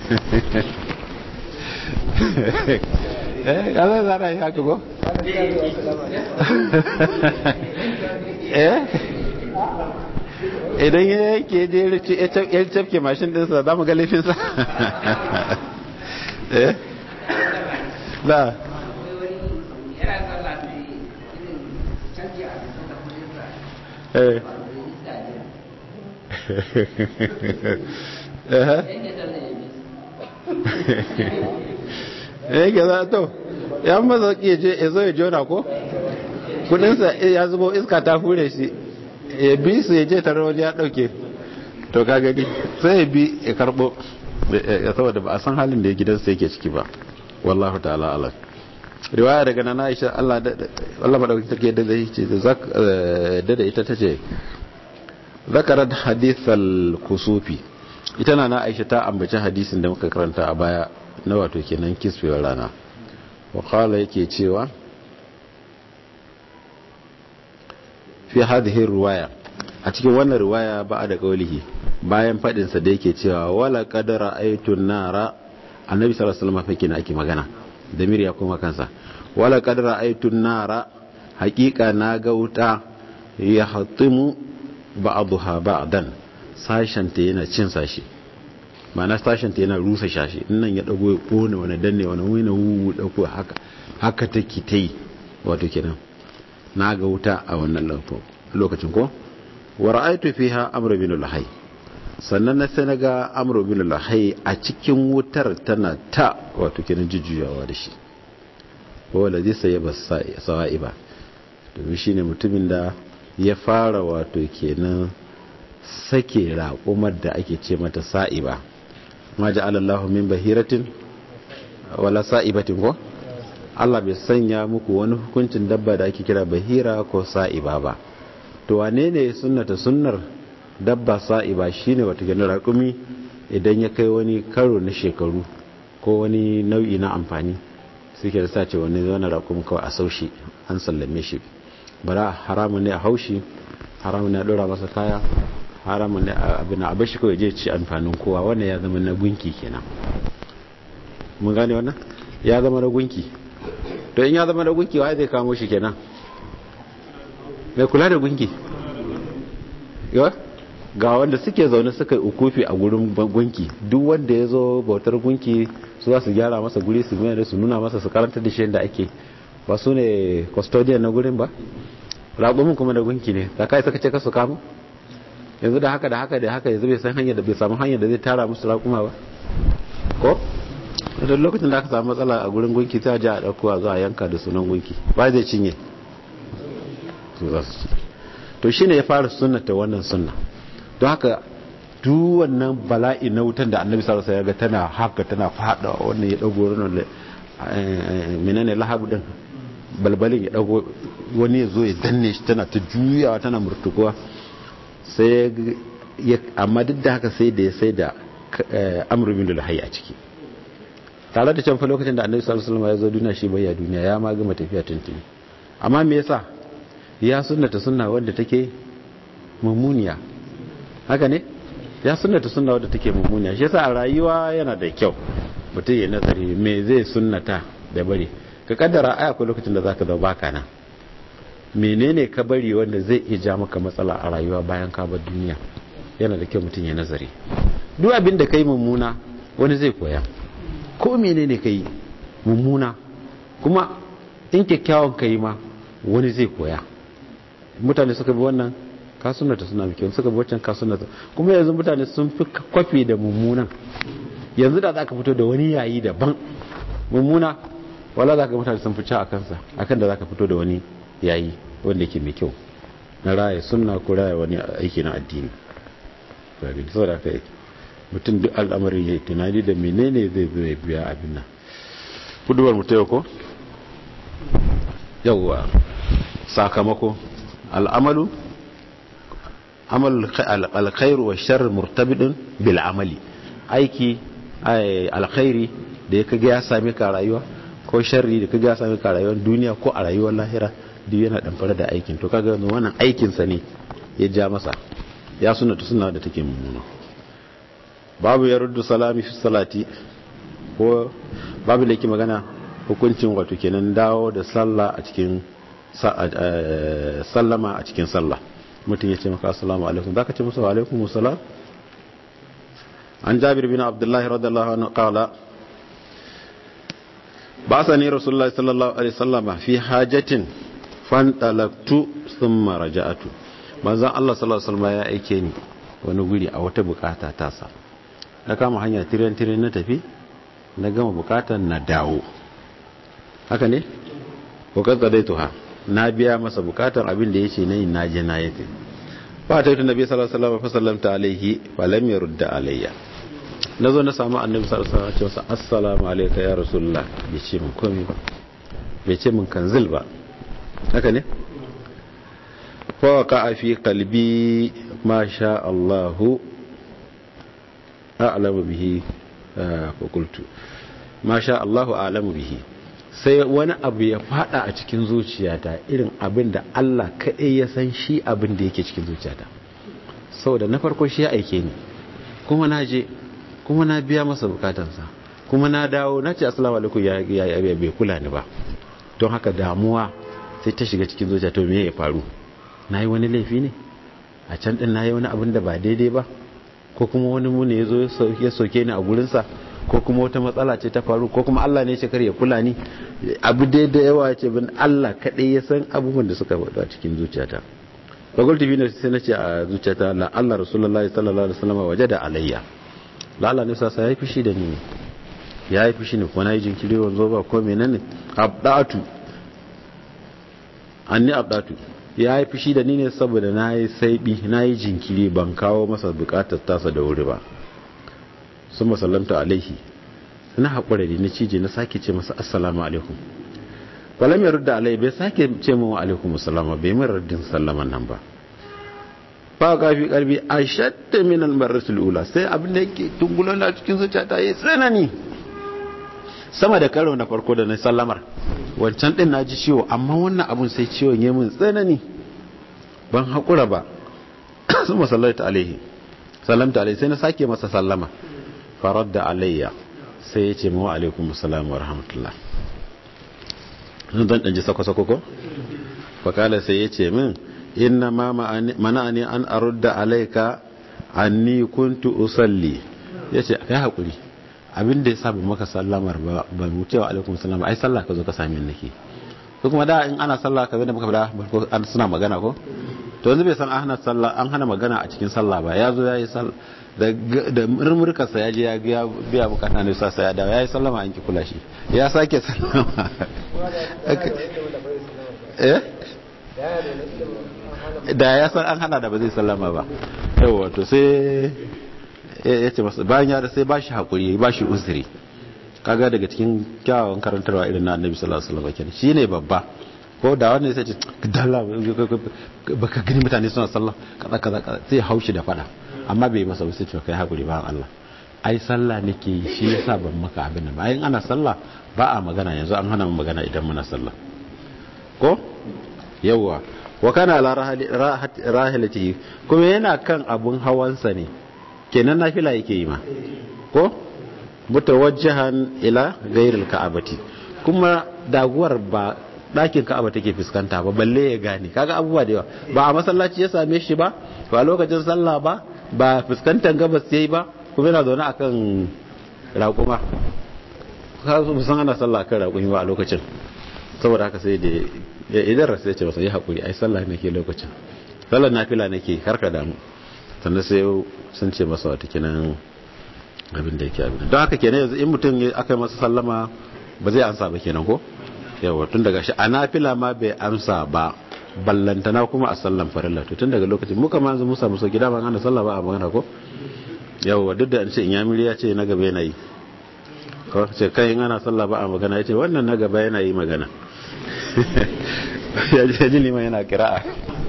eh kaza zara yi haka ko eh idan ya yake je ya cafke mashin dinsa za mu ga laifinsa eh da eh eh ga za to ya maza ya je ya zo ya jona ko kudinsa ya zubo iska ta hure shi ya bi su ya je tare wani ya dauke to ka gani sai ya bi ya karbo ya saboda ba a san halin da ya gidansa yake ciki ba wallahu ta'ala alam riwaya daga nana Aisha Allah Allah madauki take da zai ce da da ita tace zakarat hadithal kusufi ita na Aisha ta ambaci hadisin da muka karanta a baya na wato kenan kisfewar rana wa qala yake cewa fi hadhihi riwaya a cikin wannan riwaya ba da kaulihi bayan fadin sa da yake cewa wala qadara aytun nara annabi sallallahu alaihi wasallam fake ake magana da ya kuma kansa wala qadara aytun nara haqiqa na ga wuta ya hatimu ba'daha ba'dan sashen ta yana cin sashi ma'ana sashen ta yana rusa shashi nan ya dago ya kone wani danne wani wani wu dauko haka haka take tai wato kenan na ga wuta a wannan lokacin ko wa ra'aytu fiha amr bin al-hayy sannan na sai naga amr bin al-hayy a cikin wutar tana ta wato kenan jujjuyawa da shi wala zai sai ba sa'iba domin shine mutumin da ya fara wato kenan sake raƙumar da ake ce mata sa'iba ma ja'alallahu min bahiratin wala sa'ibatin ko Allah bai sanya muku wani hukuncin dabba da ake kira bahira ko sa'iba ba to wane ne sunnata sunnar dabba sa'iba shine wata gani raƙumi idan ya kai wani karo na shekaru ko wani nau'i na amfani suke da sace wani wani raƙumi kawai a saushi an sallame shi bara haramun ne a haushi haramun ne a ɗora masa kaya haramun ne abin a bashi kawai je ci amfanin kowa wannan ya zama na gunki kenan mun gane wannan ya zama na gunki to in ya zama na gunki wa zai kamo shi kenan mai kula da gunki yawa ga wanda suke zaune suka yi ukufi a gurin gunki duk wanda ya zo bautar gunki su za su gyara masa guri su mai da su nuna masa su karanta da shi da ake ba su ne custodian na gurin ba raƙumin kuma da gunki ne da kai suka ce ka su kamo yanzu da haka da haka da haka yanzu bai san hanyar da bai samu hanyar da zai tara musu raƙuma ba ko da lokacin da aka samu matsala a gurin gunki ta ji a ɗauko a zuwa yanka da sunan gunki ba zai cinye su za su ci to shine ya fara sunnata wannan sunna don haka duk wannan bala'i na wutan da annabi sallallahu alaihi wasallam tana haka tana fada wannan ya dago wannan menene lahabu din balbalin ya dago wani ya zo ya danne shi tana ta juyawa tana murtukuwa sai ya amma duk da haka sai da ya sai da amru bin luhayy a ciki tare da can fa lokacin da annabi sallallahu alaihi wasallam ya zo duniya shi bai ya duniya ya ma gama tafiya tuntuni amma me yasa ya sunnata sunna wanda take mummuniya haka ne ya sunnata sunna wadda take mummuniya shi yasa a rayuwa yana da kyau mutum ya nazari me zai sunnata da bari ka kaddara aya akwai lokacin da zaka zama baka nan menene ka bari wanda zai iya ja maka matsala a rayuwa bayan ka bar duniya yana da kyau mutum ya nazari duk abin da kai mummuna wani zai koya ko menene kai mummuna kuma in kyakkyawan kai ma wani zai koya mutane suka bi wannan kasunata suna mai kyau suka bi wancan kasunata kuma yanzu mutane sun fi kwafi da mummunan yanzu da za ka fito da wani yayi daban mummuna wala za ka mutane sun fi ci a kansa akan da za ka fito da wani yayi wanda ke mai kyau na raya sunna ko raya wani aiki na addini gari da saboda kai mutum duk al'amarin ya tunani da menene zai zo ya biya abin nan kuduwar mu ta ko yawwa sakamako al'amalu amal alkhairu wa shar murtabidin bil amali aiki alkhairi da ya kaga ya same ka rayuwa ko sharri da kaga ya same ka rayuwar duniya ko a rayuwar lahira duk yana damfara da aikin to kaga wannan aikin sa ne ya ja masa ya suna ta suna da take mummuna babu ya ruddu salami fi salati ko babu da yake magana hukuncin wato kenan dawo da sallah a cikin sallama a cikin sallah mutum ya ce maka assalamu alaikum za ka ce musu alaikum musulam an jabir bin abdullahi radiyallahu anhu qala ba sa ne rasulullahi sallallahu alaihi wasallam fi hajatin fantalaktu thumma raja'atu manzon Allah sallallahu alaihi wasallam ya aike ni wani guri a wata bukata ta sa na kama hanya tiren tiren na tafi na gama bukatar na dawo haka ne ko kaddadaituha na biya masa bukatar abin da yace nayi na je na yake ba ta yi nabi sallallahu alaihi wasallam fa sallamta alaihi fa lam yurda alayya nazo na samu annabi sallallahu alaihi wasallam ce assalamu alayka ya rasulullah bai ce min komai ba bai ce min kanzil ba haka ne fa waqa fi qalbi ma sha Allah a'lamu bihi fa qultu ma sha Allah a'lamu bihi sai wani abu ya fada a cikin zuciyata irin abin da Allah kaɗai ya san shi abin da yake cikin zuciyata saboda na farko shi ya aike ni kuma na je kuma na biya masa bukatansa kuma na dawo na ce assalamu alaikum ya ya bai kula ni ba don haka damuwa sai ta shiga cikin zuciya to me ya faru nayi wani laifi ne a can din nayi wani abin da ba daidai ba ko kuma wani mu ne ya zo ya soke ni a gurinsa ko kuma wata matsala ce ta faru ko kuma Allah ne ya kar ya kula ni abu dai da yawa ce bin Allah kaɗai ya san abubuwan da suka faɗa cikin zuciyata bagul tv ne sai na ce a zuciyata la Allah rasulullahi sallallahu alaihi wasallam waje da alayya la Allah ne sa ya yi fushi da ni ya yi fushi ne ko na yi jinkiri wanzo ba ko menene abdatu anni abdatu ya yi fushi da ni ne saboda na yi saibi na yi jinkiri ban kawo masa bukatar tasa da wuri ba sun masallamta alaihi na haƙura da na cije na sake ce masa assalamu alaikum walam ya rudda alai bai sake ce min wa alaikum assalama bai min raddin sallaman nan ba ba ka fi karbi a shatta min almarratul ula sai abin da yake tungulan da cikin zuciya ta yi tsanani sama da karo na farko da na sallamar wancan din na ji ciwo amma wannan abun sai ciwon ya min tsanani ban haƙura ba sun masallata alaihi sallamta alaihi sai na sake masa sallama faradda alayya sai ya ce mawa alaikum salam wa rahmatullah zan dan ɗanji sako-sako ko? fakala sai ya ce min inna ma mana ne an arudda alaika anni kuntu usalli ya ce ya haƙuri abin da ya sa maka sallamar ba mu cewa alaikum salam ai sallah ka zo ka sami nake ko kuma da in ana sallah ka da muka fada suna magana ko to yanzu bai san an hana sallah an hana magana a cikin sallah ba ya zo ya yi da murmurkarsa ya je ya biya bukata ne sasa ya dawo ya yi sallama an ki kula shi ya sake sallama da ya san an hana da ba zai sallama ba yawa to sai ya ce masa bayan ya da sai ba shi haƙuri ba shi uzuri kaga daga cikin kyawawan karantarwa irin na annabi sallallahu alaihi wasallam kenan shine babba ko da wanda sai ce dalla baka gani mutane suna sallah kaza kaza sai haushi da fada amma bai masa wasu cewa kai hakuri ba Allah ai sallah nake yi shi yasa ban maka abin nan bayan ana sallah ba a magana yanzu an hana mu magana idan muna sallah ko yawa wa kana ala rahilatihi kuma yana kan abun hawansa ne kenan nafila yake yi ma ko mutawajjihan ila ghairil ka'abati kuma daguwar ba ɗakin ka'aba take fuskanta ba balle ya gane kaga abubuwa da yawa ba a masallaci ya same shi ba ba lokacin sallah ba ba fuskantar gabas yayi ba kuma yana zaune akan raƙuma ka su san ana sallah kan raƙumi ba a lokacin saboda haka sai da idan rasu ya ce masa yi haƙuri ai sallah nake lokacin sallar nafila nake karka damu sannan sai sun ce masa wata kinan abin da yake abin don haka kenan yanzu in mutum aka yi masa sallama ba zai ansa ba kenan ko yawa tun daga shi a nafila ma bai amsa ba ballantana kuma a sallan farilla to tun daga lokacin muka ma yanzu musa musa gida ban ana sallah ba a magana ko yawa duk da an ce in yamiri ya ce na gaba yana yi ko ce kai in ana sallah ba a magana ya ce wannan na gaba yana yi magana ya ji liman yana kira'a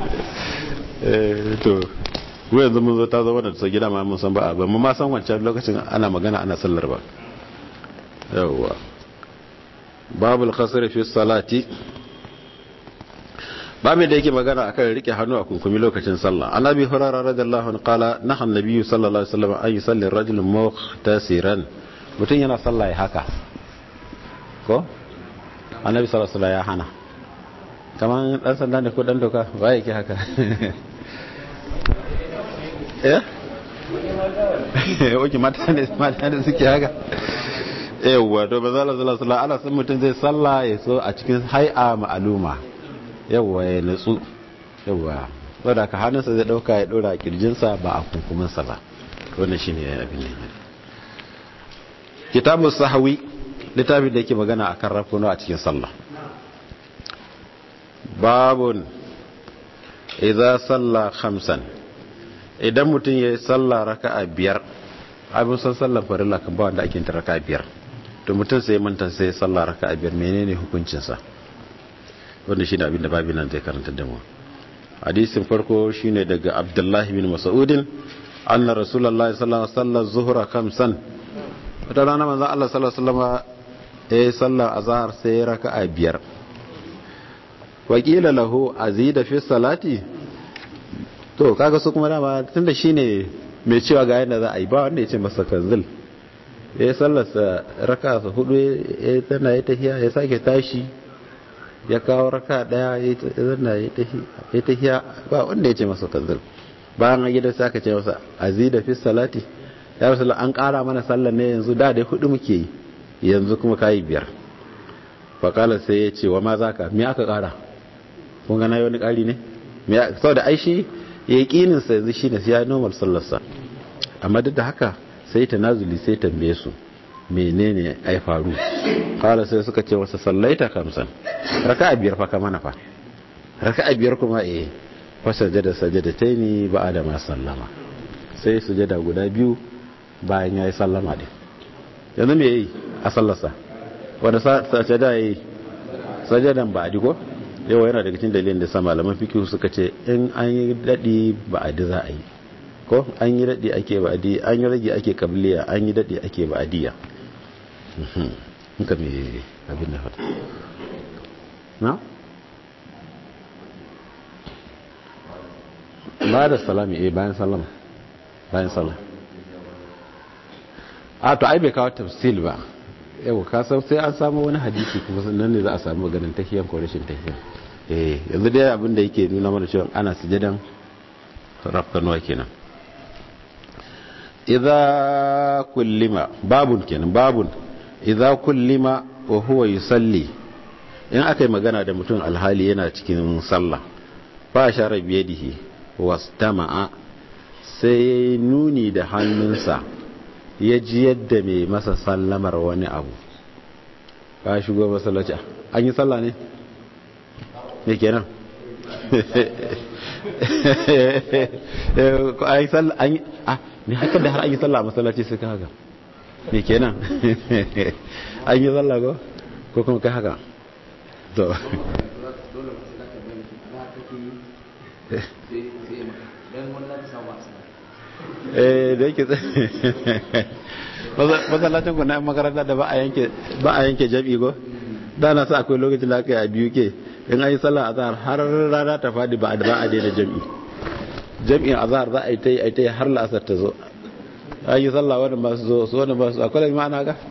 to mu yanzu mun zo ta zo wadda ta gida ma mun san ba a ba mu ma san wancan lokacin ana magana ana sallar ba yawa babul khasr fi salati babu da yake magana akan rike hannu a kunkumi lokacin sallah annabi hurairah radiyallahu anhu qala naha annabi sallallahu alaihi wasallam an yusalli ar-rajul muhtasiran mutun yana sallah ya haka ko annabi sallallahu alaihi wasallam ya hana kaman dan sanda ne ko dan doka ba yake haka eh oke mata ne mata ne suke haka yawwa to ba za la zala sala ala sun mutum zai salla ya so a cikin hai'a ma'aluma yawwa ya nutsu yawwa saboda ka hannunsa zai dauka ya dora kirjinsa ba a kunkuminsa ba wannan shine abin ne kitabu sahawi littafin da yake magana akan rafuno a cikin sallah babun idza salla khamsan idan mutum ya yi sallah raka'a biyar abin san sallar farilla kan ba wanda ake ta raka'a biyar to mutum sai manta sai sallah raka'a biyar menene hukuncinsa wanda shine abin da babin nan zai karanta da mu hadisin farko shine daga abdullahi bin mas'udin anna rasulullahi sallallahu alaihi wasallam zuhra kamsan wata rana manzo Allah sallallahu alaihi wasallam ya yi sallar azhar sai raka'a biyar wakila lahu azida fi salati to kaga su kuma dama tunda shine mai cewa ga yadda za a yi ba wanda ya ce masa kanzil ya yi sallarsa raka su hudu ya tana ya tahiya ya sake tashi ya kawo raka daya ya zanna ya tahiya ba wanda ya ce masa kanzil bayan an gida sai aka ce masa azida fi salati ya rasu an kara mana sallar ne yanzu da dai hudu muke yi yanzu kuma kayi biyar fakala sai ya ce wa ma za ka me aka kara kun gana yi wani kari ne sau da aishi ya yi ƙininsa yanzu shi ne ya normal sallarsa amma duk da haka sai ta nazuli sai tambaye su menene ai faru kala sai suka ce wasa sallaita kamsan raka a biyar fa ka mana fa raka a biyar kuma eh fa sajada sajada ta ni ba da ma sallama sai sujada guda biyu bayan ya yi sallama din yanzu me yi a sallarsa wanda sajada ya yi sajadan ba a digo yawa yana daga cikin dalilin da sa malaman fikihu suka ce in an yi daɗi ba a di za a yi ko an yi daɗi ake ba adi an yi rage ake kabliya an yi daɗi ake ba adiya nka mai abin da fata na? ba da salami eh bayan salama bayan salama a to ai bai kawo tafsil ba yau kasan sai an samu wani hadisi kuma nan ne za a samu maganin tahiyan ko rashin tahiyan eh yanzu dai abin da yake nuna mana cewa ana sujadan rafkanuwa kenan idza kullima babun kenan babun idza kullima wa huwa yusalli in aka yi magana da mutum alhali yana cikin sallah fa shara biyadihi wastama'a sai nuni da hannunsa ya ji yadda mai masa sallamar wani abu ka shigo masallaci an yi sallah ne me kenan an yi sallah an yi ah ne haka da har an yi sallah a masallaci suka haka me kenan an yi sallah ko ko kuma kai haka to eh da yake masallacin ku na makaranta da ba a yanke ba a yanke jami'i go da na sa akwai lokacin da aka yi a biyu ke in an yi sallah azhar har rana ta fadi ba a ba a daina jami'i jami'in azhar za a yi ta yi a yi ta yi har la'asar ta zo an yi sallah wani ba su zo su wani ba su akwai da ma'ana ga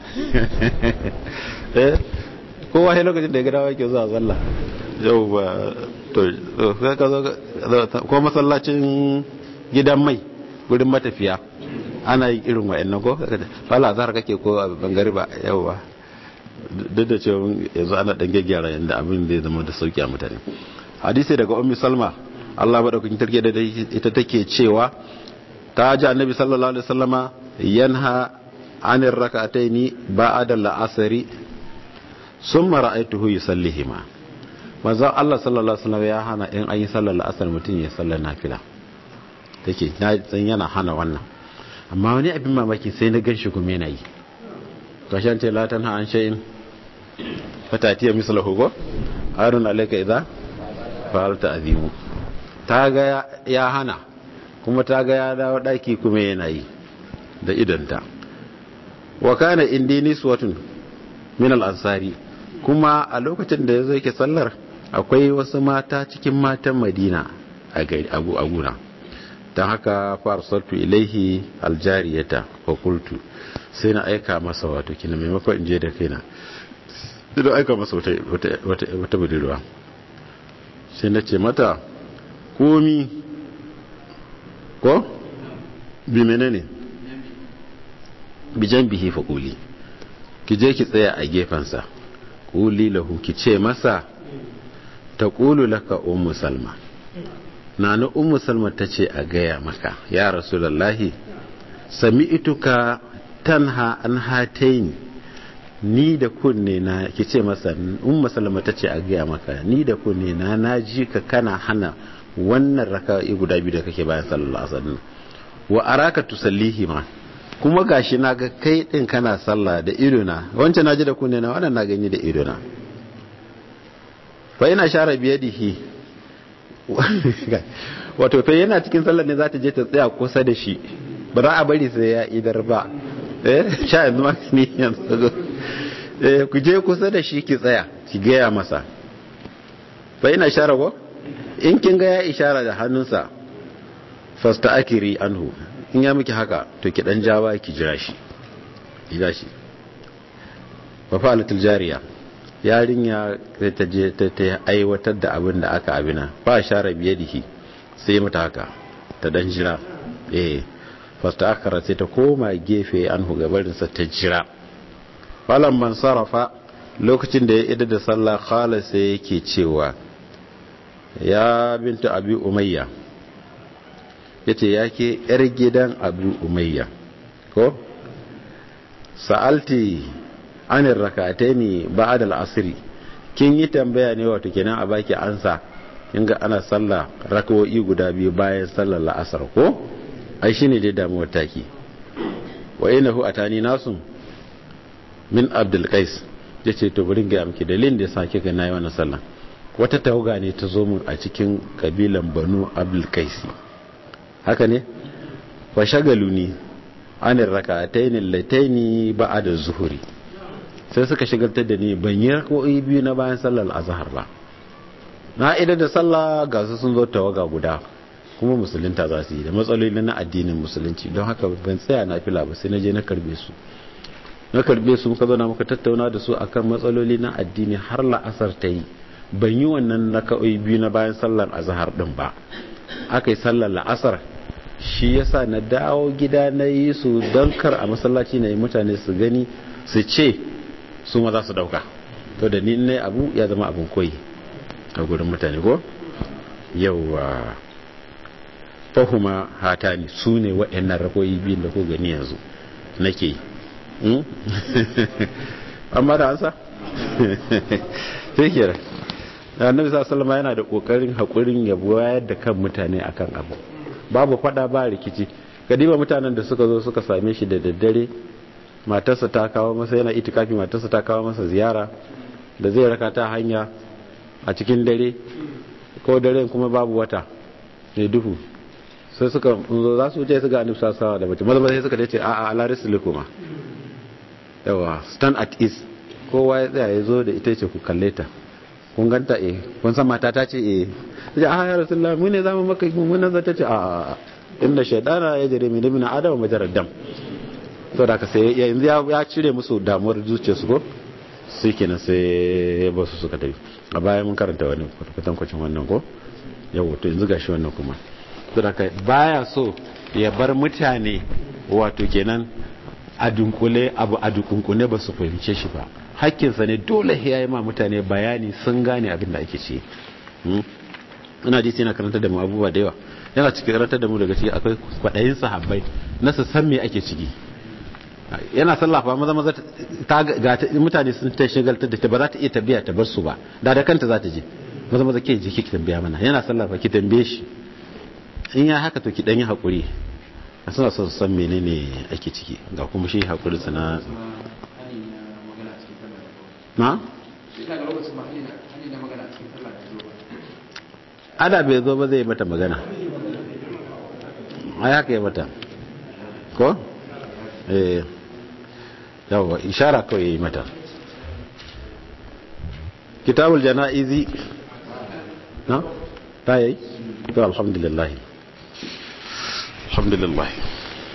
eh kowa sai lokacin da ya gadawa yake zuwa sallah yau ba to ka zo ko masallacin gidan mai gurin matafiya ana yin irin wa'annan ko fala zahar kake ko a bangare ba yau ba duk da cewa yanzu ana dan gyara yanda abin zai zama da sauki a mutane hadisi daga ummi salma Allah madaukakin tarke da ita take cewa ta ji annabi sallallahu alaihi wasallama yanha anir rak'ataini ba'da al-asri summa ra'aytuhu yusallihima manzo Allah sallallahu alaihi wasallam ya hana in an yi sallar asar mutum ya sallar nafila take na san yana hana wannan amma wani abin mamaki sai na ganshi kuma yana yi kashan ce la tanha an shay'in fatatiya mislahu go harun alayka idza fa'alta azimu ta ga ya hana kuma ta ga ya dawo daki kuma yana yi da idanta wa kana indi niswatun min al-ansari kuma a lokacin da yazo yake sallar akwai wasu mata cikin matan Madina a abu aguna dan haka farsaltu ilaihi aljariyata fa qultu sai na aika masa wato kina maimakon in je da kaina sai da aika masa wata wata wata budurwa sai na ce mata komi ko bi menene bijan bihi fa kuli ki je ki tsaya a gefensa kuli lahu ki ce masa ta kulu laka ummu salma na na ummu salma ta ce a gaya maka ya rasulallahi sami ituka tanha an hataini ni da kunne na ki ce masa ummu salma ta ce a gaya maka ni da kunne na na ji ka kana hana wannan raka'i guda biyu da kake bayan sallallahu alaihi wasallam wa araka tusallihi ma kuma gashi na ga kai din kana sallah da idona wancan naji da kunne na wannan na gani da idona fa ina share biyadihi wato fa yana cikin sallar ne za ta je ta tsaya kusa da shi ba za a bari sai ya idar ba eh sha yanzu ma ni yanzu eh ku je kusa da shi ki tsaya ki gaya masa fa ina share ko in kin ga ya ishara da hannunsa fasta akiri anhu in ya miki haka to ki dan jawa ki jira shi jira shi fa fa'alatul jariya yarinya ta je ta ta aiwatar da abin da aka abina fa share biyadihi sai mata haka ta dan jira eh fasta akara sai ta koma gefe anhu gabarin sa ta jira falan man sarafa lokacin da ya ida da sallah khala sai yake cewa ya binta abi umayya ya ce ya ke yar gidan abu umayya ko sa'alti anin rakatai ne ba da al'asiri kin yi tambaya ne wato kenan a baki ansa inga ana sallah rakawoyi guda biyu bayan sallar la'asar ko ai shine dai damuwar taki wa inahu atani nasun min abdul qais yace to burin ga miki dalilin da yasa kika nayi wannan sallah wata tawaga ne ta zo mun a cikin kabilan banu abdul kaisi haka ne fa shagalu ni anir rak'atayn allatayn ba'da zuhuri sai suka shigaltar da ni ban yi rak'o'i biyu na bayan sallar azhar ba na idan da sallah ga su sun zo tawaga guda kuma musulunta za su yi da matsaloli na addinin musulunci don haka ban tsaya na fila ba sai na je na karbe su na karbe su muka zauna muka tattauna da su akan matsaloli na addini har la'asar ta yi ban yi wannan raka'o'i biyu na bayan sallar azhar din ba aka yi sallar la'asar shi yasa na dawo gida na yi su don kar a masallaci na yi mutane su gani su ce su ma za su dauka to da ni ne abu ya zama abin koyi a gurin mutane ko yauwa fahuma hatani su ne waɗannan rakoyi biyun da ko gani yanzu nake yi amma da ansa sai kira annabi sallallahu yana da kokarin hakurin ya wayar da kan mutane akan abu babu fada ba rikici kadiba mutanen da suka zo suka same shi da daddare matarsa ta kawo masa yana itikafi matarsa ta kawo masa ziyara da zai raka ta hanya a cikin dare ko dare kuma babu wata ne duhu sai suka zo za su wuce su ga annabi sallallahu da mace maza sai suka dace a a ala rislikuma yawa stand at ease kowa ya tsaya ya zo da ita ce ku kalle ta kun ganta eh kun san mata ta ce eh sai a ya rasulullah mu ne zamu maka mun nan zata ce a a inda shaydana ya jere min min adama majarad dam to da ka sai yanzu ya cire musu damuwar zuciyarsu ko sai kenan sai ba su suka tafi a baya mun karanta wani kwatan kwacin wannan ko yau to yanzu gashi wannan kuma to da ka baya so ya bar mutane wato kenan a dunkule abu a dukunkune ba su fahimce shi ba hakkinsa ne dole ya yi ma mutane bayani sun gane abin da ake ce ina ji yana karanta da mu abubuwa da yawa yana cikin karanta da mu daga ciki akwai kwaɗayin sahabbai na su san me ake ciki yana sallafa maza maza ta ga mutane sun ta shagaltar da ta ba za ta iya tabiya ta bar su ba da da kanta za ta je maza maza ke je ki tambaya mana yana sallafa ki tambaye shi in ya haka to ki dan yi hakuri suna son san menene ake ciki ga kuma shi hakuri sana na ada bai zo ba zai mata magana ai haka ya mata ko eh yawa ishara kawai ya yi mata kitabul jana'izi na ta yi to alhamdulillah alhamdulillah